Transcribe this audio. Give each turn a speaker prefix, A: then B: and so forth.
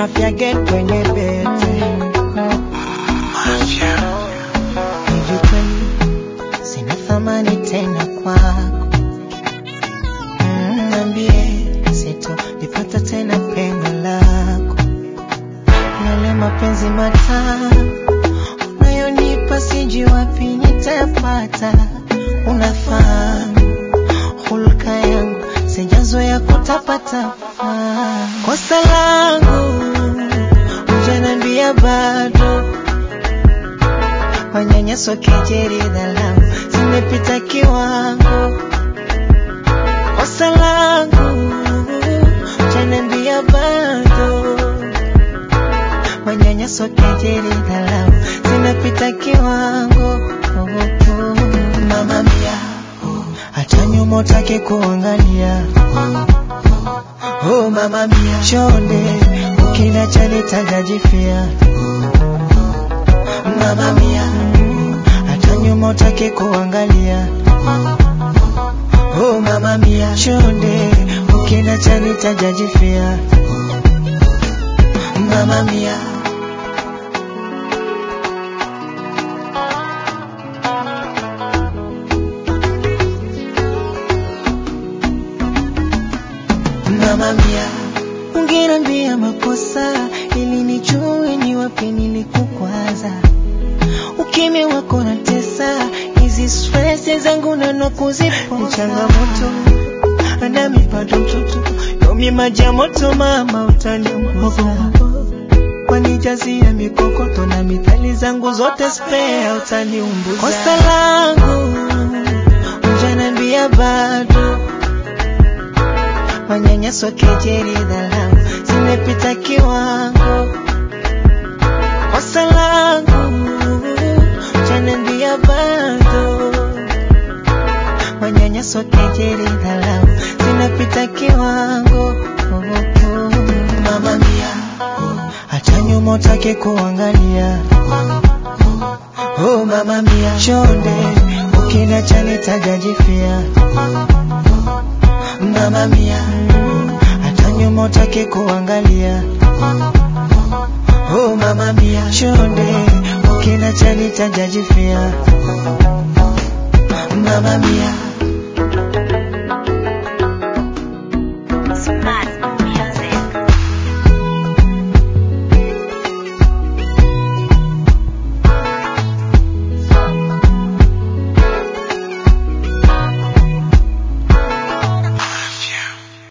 A: Mafia Gang kwenye bete. Hivi kweli sina thamani tena kwako? Mm, Niambie, sitolipata tena pengo lako, yale mapenzi matamu unayonipa sijui wapi nitapata. Unafahamu hulka yangu sijazoea kutapatapa. Kosa langu hujaniambia bado, manyanyaso, kejeli, dharau zimepita kiwango. Kosa langu hujaniambia bado, manyanyaso, kejeli, dharau zinapita kiwango. Oh, oh, Mama mia, hata nyuma utake kuangalia. Oh mama mia, chonde ukila chani tagajifia. Mama mia, hata nyuma utake kuangalia. Oh mama mia, chonde ukila chani tajajifia. Mama mia. Mama mia, ungeniambia makosa ili nijue ni wapi nilikukwaza. Ukimya wako na tesa, hizi stress zangu nano kuzipoza. Ni changamoto nami bado mtoto, yomi maji ya moto mama, utaniunguza wanijazia mikokoto na mithali zangu zote spare, utaniumbuza. Kosa langu hujaniambia bado manyanyaso, kejeli, dharau zimepita kiwango. Kosa langu hujaniambia bado, manyanyaso, kejeli, dharau zinapita kiwango. Oh, oh, Mama mia, hata nyuma utake kuangalia. Oh mama mia, chonde ukila chani tajajifia. Mama mia, hata nyuma utake kuangalia. Oh mama mia, chonde ukila chani tajajifia. Mama mia